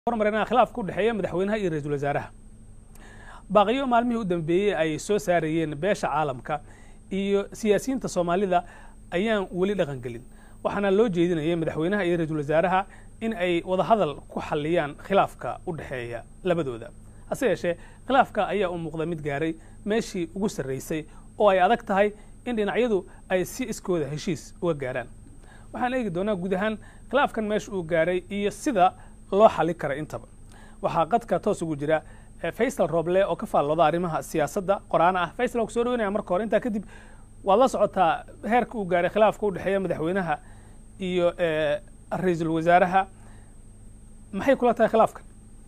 hormarina khilaafka u dhexeeya madaxweynaha iyo ra-iisul wasaaraha baaqiyo maalmihii u dambeeyey ay soo saarayeen beesha caalamka iyo siyaasiyiinta soomaalida ayaan weli dhaqan gelin waxaana loo jeedinayay madaxweynaha iyo ra-iisul wasaaraha in ay wadahadal ku xalliyaan khilaafka u dhexeeya labadooda hase yeeshee khilaafka ayaa u muuqda mid gaaray meeshii ugu sarraysay oo ay adag tahay in dhinacyadu ay si iskooda heshiis uga gaaraan waxaan eegi doonaa guud ahaan khilaafkan meesha uu gaaray iyo sida loo xali kara intaba waxaa qadka toos ugu jira faysal roble oo ka faallooda arrimaha siyaasadda qoraana ah faysal oo kusoo dhaweynaya marka hore intaa kadib waad la socotaa heerka uu gaaray khilaafka u dhexeeya madaxweynaha iyo ra-iisul wasaaraha maxay kula tahay khilaafkan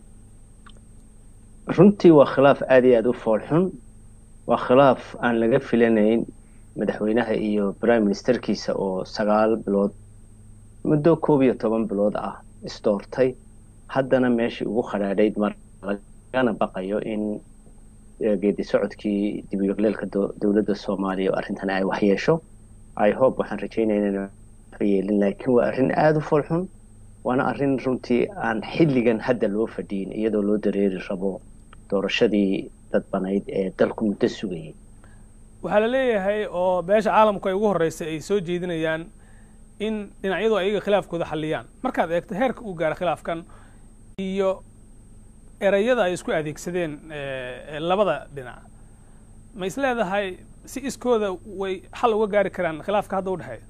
runtii waa khilaaf aad iyo aada u foolxun waa khilaaf aan laga filanayn madaxweynaha iyo prime ministerkiisa oo sagaal bilood muddo koob iyo toban bilood ah isdoortay haddana meeshii ugu khadhaadhayd mar lagana baqayo in geedi socodkii dib u yaqleelka dowladda soomaaliya oo arrintan ay waxyeesho i hope waxaan rajaynayna ina yeelin laakiin waa arrin aada u foolxun waana arrin runtii aan xilligan hadda loo fadhiyin iyadoo loo dareeri rabo doorashadii dadbanayd ee dalku muddo sugayay waxaa la leeyahay oo beesha caalamku ay ugu horreysay ay soo jeedinayaan in dhinacyadu ayaga khilaafkooda xalliyaan markaad eegto heerka uu gaara khilaafkan iyo ereyada ay isku adeegsadeen labada dhinac ma is leedahay si iskooda way xal uga gaari karaan khilaafka hadda u dhexeeya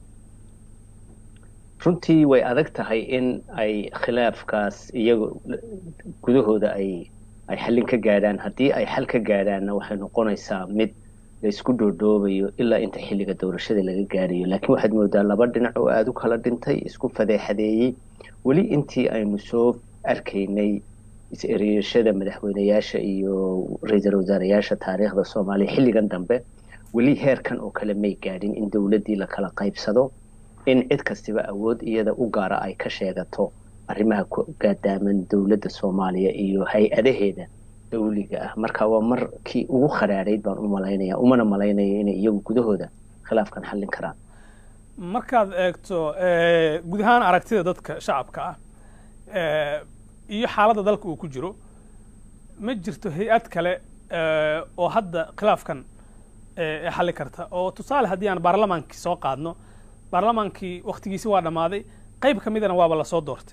runtii way adag tahay in ay khilaafkaas iyago gudahooda ay ay xallin ka gaadhaan haddii ay xal ka gaadhaanna waxay noqonaysaa mid la isku dhoodhoobayo ilaa inta xilliga doorashada laga gaarayo laakiin waxaad moodaa laba dhinac oo aada u kala dhintay isku fadeexadeeyey weli intii aynu soo arkaynay is-ereyashada madaxweyneyaasha iyo ra-iisul wasaarayaasha taariikhda soomaaliya xilligan dambe weli heerkan oo kale may gaadhin in dowladdii la kala qaybsado in cid kastiba awood iyada u gaara ay ka sheegato arrimaha gaadaaman dowladda soomaaliya iyo hay-adaheeda dawliga ah marka waa markii ugu khadhaadhayd baan u malaynaya umana malaynaya inay iyagu gudahooda khilaafkan xallin karaan markaad eegto guud ahaan aragtida dadka shacabka ah iyo xaaladda dalka uu ku jiro ma jirto hay-ad kale oo hadda khilaafkan xalli karta oo tusaale haddii aan baarlamaankii soo qaadno baarlamaankii waktigiisi waa dhammaaday qayb ka midana waaba lasoo doortay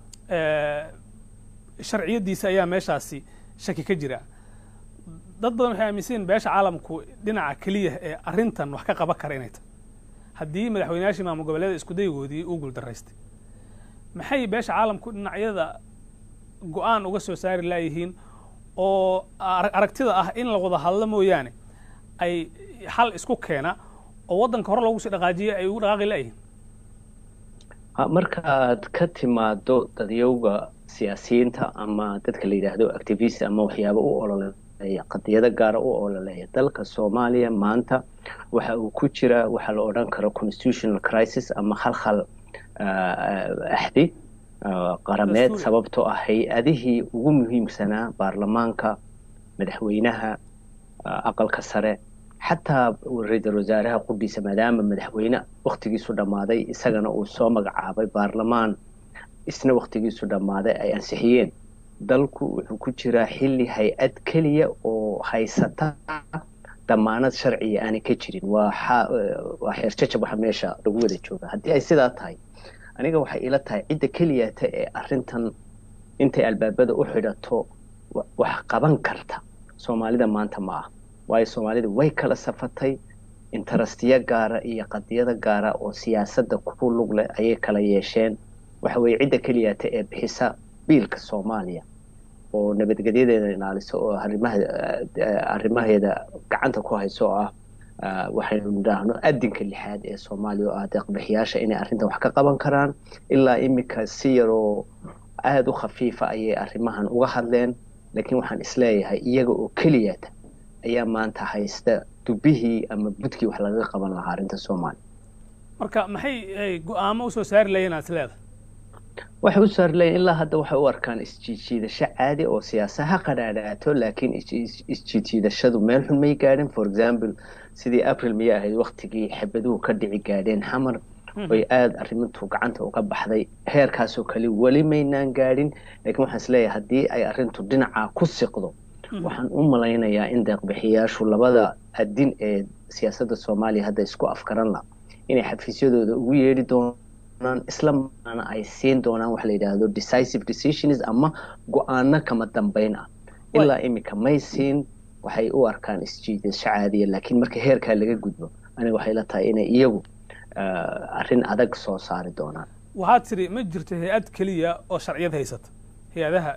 sharciyadiisa ayaa meeshaasi shaki ka jira dad badan waxay aaminsan yihin beesha caalamku dhinaca keliya ee arrintan wax ka qaban kara inay tahay haddii madaxweyneyaashii maamul goboleeda iskudaygoodii uu guuldaraystay maxay beesha caalamku dhinacyada go-aan uga soo saari laayihiin oo aragtida ah in la wada hadlo mooyaane ay xal isku keena oo waddanka hore loogu sii dhaqaajiya ay ugu dhaqaaqi laayihiin markaad ka timaado dadyowga siyaasiyiinta ama dadka la yidhaahdo activist ama waxyaaba u ololeeya qadiyado gaara u ololeeya dalka soomaaliya maanta waxa uu ku jira waxaa la odhan karo constitutional crisis ama khalkhal axdi qarameed sababtoo ah hay-adihii ugu muhiimsanaa baarlamaanka madaxweynaha aqalka sare xataa ra-iisul wasaaraha qudhiisa maadaama madaxweyne waktigiisu dhammaaday isagana uu soo magacaabay baarlamaan isna waktigiisu dhammaaday ay ansixiyeen dalku wuxuu ku jiraa xilli hay-ad keliya oo haysata damaanad sharciya aanay ka jirin waa waa xeerjajab waxa meesha lagu wada jooga haddii ay sidaa tahay aniga waxay ila tahay cidda keliyata ee arrintan intay albaabada u xidhato wax qaban karta soomaalida maanta ma ah waayo soomaalida way kala safatay intarastiyo gaara iyo qadiyada gaara oo siyaasadda ku lug leh ayay kala yeesheen waxa weeye cidda keliyata ee bixisa biilka soomaaliya oo nabadgelyadeeda ilaaliso oo arrimaha arrimaheeda gacanta ku hayso oo ah waxaynu nidhaahno adinka lixaad ee soomaaliya oo ah deeqbixiyaasha inay arrintan wax ka qaban karaan ilaa iminka si yaroo aada u khafiifa ayay arrimahan uga hadleen laakiin waxaan isleeyahay iyaga oo keliyata ayaa maanta haysta dubihii ama budkii wax lagaga qaban lahaa arrinta soomaaliya marka maxay go-aamo usoo saari layiin aad isleedahay waxay u saari layiin ilaa hadda waxay u arkaan isjiidjiidasho caadi oo siyaasa ha qadhaadhaato laakiin isjiidjiidashadu meel xun may gaadhin for example sidii april miyay ahayd waktigii xabaduhu ka dhici gaadheen xamar oy aada arrintu gacanta uga baxday heerkaasoo kale weli maynaan gaadhin lakiin waxaan isleeyahay haddii ay arrintu dhinacaa ku siqdo waxaan u malaynayaa in deeqbixiyaashu labada adin ee siyaasadda soomaaliya hadda isku afkaran la inay xafiisyadooda ugu yeedhi doonaan isla markaana ay siin doonaan waxa la yidhaahdo decisive decisions ama go-aano kama dambeyn ah ilaa iminka may siin waxay u arkaan isjiidasho caadiya laakiin marka heerkaa laga gudbo aniga waxay la tahay inay iyagu arrin adag soo saari doonaan waxaad tiri ma jirto hay-ad keliya oo sharciyad haysata hay-adaha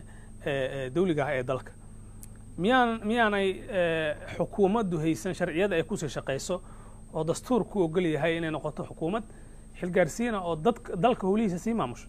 dawliga ah ee dalka miyaan miyaanay xukuumaddu haysan sharciyada ay kusii shaqayso oo dastuur ku ogol yahay inay noqoto xukuumad xilgaarsiina oo dadka dalka howlihiisa sii maamusho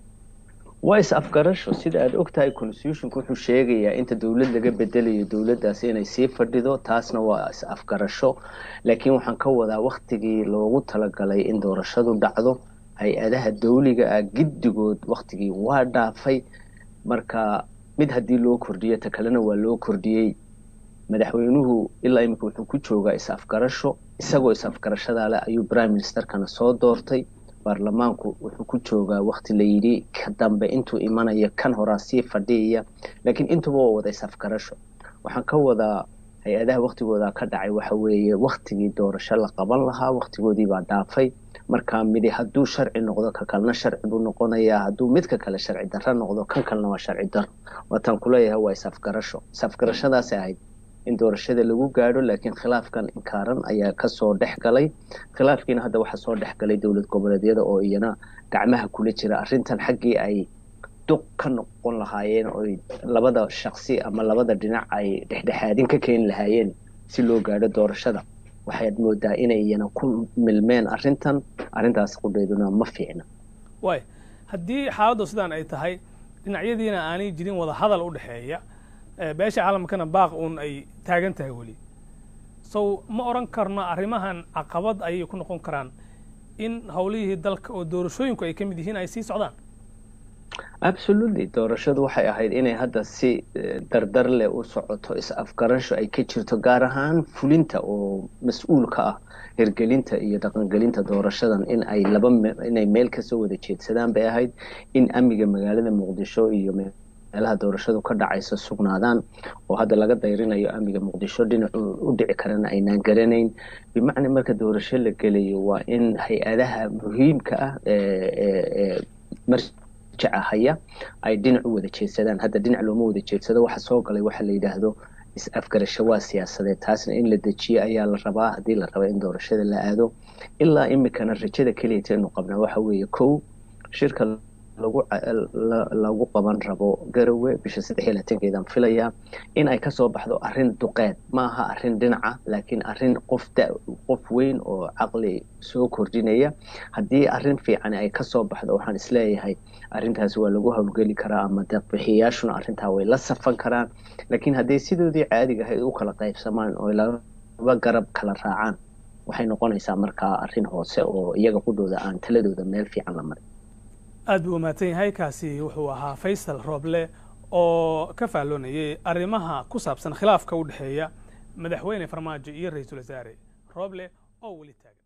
waa is afgarasho sida aada og tahay constitutionku wuxuu sheegayaa inta dowlad laga bedelayo dowladdaas inay sii fadhido taasna waa is afgarasho laakiin waxaan ka wadaa waktigii loogu talagalay in doorashadu dhacdo hay-adaha dawliga ah giddigood waktigii waa dhaafay marka mid haddii loo kordhiyo ta kalena waa loo kordhiyey madaxweynuhu ilaa iminka wuxuu ku joogaa is afgarasho isagoo is afgarashadaa leh ayuu prime ministerkana soo doortay baarlamaanku wuxuu ku joogaa wakti la yidhi ka dambe intuu imanayo kan horaa sii fadhiyaya laakiin intuba waa wada is afgarasho waxaan ka wadaa hay-adaha waktigooda ka dhacay waxa weeye waktigii doorasho la qaban lahaa waktigoodii baa dhaafay markaa midi hadduu sharci noqdo ka kalena sharci buu noqonayaa hadduu midka kale sharci darro noqdo kan kalena waa sharci darro waataan kuleeyahay waa is-afgarasho is-afgarashadaasay ahayd in doorashada lagu gaadho laakiin khilaafkan inkaaran ayaa kasoo dhex galay khilaafkiina hadda waxaa soo dhex galay dowlad goboleedyada oo iyana gacmaha kula jira arrintan xaggii ay duq ka noqon lahaayeen oy labada shaqsi ama labada dhinac ay dhexdhexaadin ka keeni lahaayeen si loo gaadho doorashada waxaad moodaa inay iyana ku milmeen arrintan arrintaas qudheeduna ma fiicna waay haddii xaaladdu sidaan ay tahay dhinacyadiina aanay jirin wada hadal u dhexeeya beesha caalamkana baaq uun ay taagan tahay weli sow ma odhan karno arrimahan caqabad ayay ku noqon karaan in howlihii dalka oo doorashooyinku ay ka mid yihiin ay sii socdaan absolutely doorashadu waxay ahayd inay hadda si dardar leh u socoto is-afgarasho ay ka jirto gaar ahaan fulinta oo mas-uulka ah hirgelinta iyo dhaqangelinta doorashadan in ay laba inay meel kasoo wada jeedsadaan bay ahayd in amniga magaalada muqdisho iyo meelaha doorashadu ka dhacaysa sugnaadaan oo hadda laga dayrinayo amniga muqdisho dhinacu u dhici karana aynaan garanayn bimacnaa marka doorasho la gelayo waa in hay-adaha muhiimka ah ee haya ay dhinac u wada jeedsadaan hadda dhinac looma wada jeedsado waxa soo galay waxa la yidhaahdo is-afgarasho waa siyaasadeed taasna in la dejiyo ayaa la rabaa haddii la raba in doorashada la aado ilaa imikana rajada keliyata inu qabnaa waxa weeye kow shirka lagu lagu qaban rabo garowe bisha saddex iyo labaatankeedaan filayaa in ay kasoo baxdo arrin duqeed ma aha arrin dhinaca laakiin arrin qof da qof weyn oo caqli soo kordhinaya haddii arrin fiican ay kasoo baxdo waxaan isleeyahay arrintaasi waa lagu howlgeli karaa ama deeqbixiyayaashuna arrintaa way la safan karaan laakiin hadday sidoodii caadiga ahayd u kala qaybsamaan oo laba garab kala raacaan waxay noqonaysaa markaa arrin hoose oo iyaga qudhooda aan taladooda meel fiican la marin aad buu umahadsan yahay kaasi wuxuu ahaa faysal rooble oo ka faalloonayay arrimaha ku saabsan khilaafka u dhexeeya madaxweyne farmaajo iyo ra-iisul wasaare rooble oo weli taagan